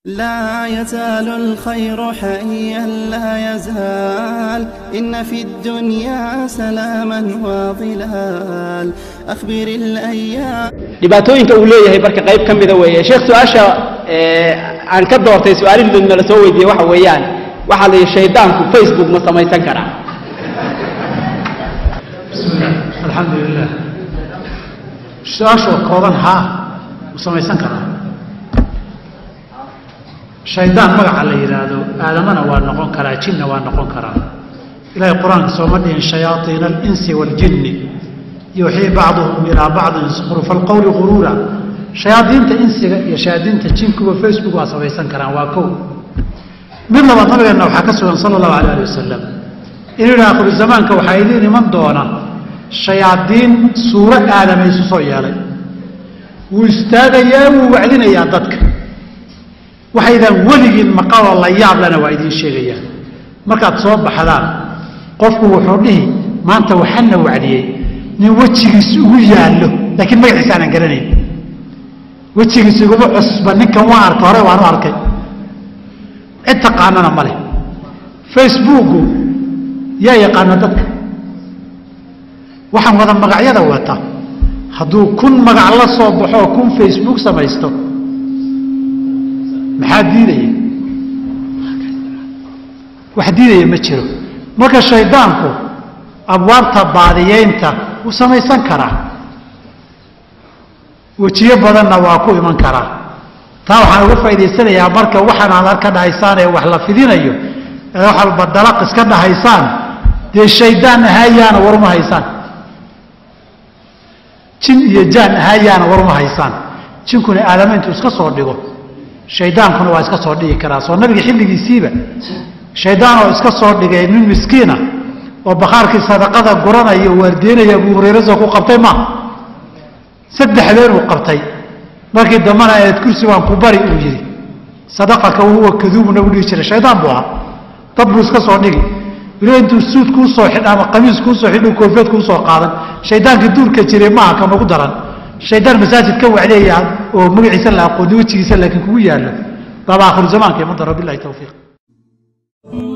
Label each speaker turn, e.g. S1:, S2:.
S1: لا يزال الخير حيا لا يزال إن في الدنيا سلاما وظلال أخبر الأيام
S2: dhibaatooyinka uu leeyahay marka qayb ka mida weeye sheekh su-aasha aan ka doortay su-aalihii nala soo weydiiyey waxa weeyaan waxaa la yidhi shaydaanku facebook ma samaysan karaa
S3: bismillah alxamdu lilah su-aashoo kooban haa u samaysan karaa shaydaan magaca la yidhaahdo aadamana waa noqon karaa jinna waa noqon karaa ilaahay qur-aanka sooma dhihin shayaaiina alinsi waaljinni yuuxii bacduhum ilaa bacdin zukhrufa alqowli guruura shayaadiinta insiga iyo shayaadiinta jinkuba facebook waa samaysan karaan waa kow mid labaad nabigeenna waxaa ka sugan sala allahu alay ali wasalam inuu yidhi akhiru zamaanka waxaa idiin iman doona shayaadiin suuro aadama isu soo yeelay wuu istaagayaa wuu wacdinayaa dadka waxaydaan weligiin maqaloo la yaablana waa idiin sheegayaan markaad soo baxdaan qofku wuxuu dhihi maanta waxana wacdiyey nin wejigiis ugu yaallo laakiin magaciisa aanan garanayn wejigiis iguma cusba ninkan waa arkay hore waanu arkay cid taqaanana ma leh facebooku yaa yaqaana dadka waxaan wada magacyada wata hadduu kun magac la soo baxoo kun facebook samaysto maxaa diidaya wax diidaya ma jiro marka shaydaanku abwaabta baadiyeynta wuu samaysan karaa wejiyo badanna waa ku iman karaa taa waxaan uga faa'idaysanayaa marka waxaan aad arka dhahaysaan ee wax la fidinayo ee wax walba dalaq iska dhahaysaan dee shaydaan ahaayaana waruma haysaan jin iyo jaan ahaayaana waruma haysaan jinkuna aadama intuu iska soo dhigo shaydaankuna waa iska soo dhigi karaa soo nabiga xilligiisiiba shaydaan oo iska soo dhigay nin miskiina oo bakhaarkii sadaqada guranaya waardeynaya abuu hurayre soo ku qabtay ma saddexdeen uu qabtay markii dambana eed kursi baan ku bari uu yidhi sadaqaka huwa kaduubu nagu dhihi jiray shaydaan buu ahaa dad buu iska soo dhigi weli intuu suud kuu soo xidh ama qamiis kuu soo xidh koofeed kuu soo qaadan shaydaankii duurka jiray maaha ka nagu daran shaydaan masaajid ka wacdeeya oo magaciisa la aqooni wejigiisa laakiin kugu yaallo baba akhiru zamaanka iman doona bilahi tawfiiq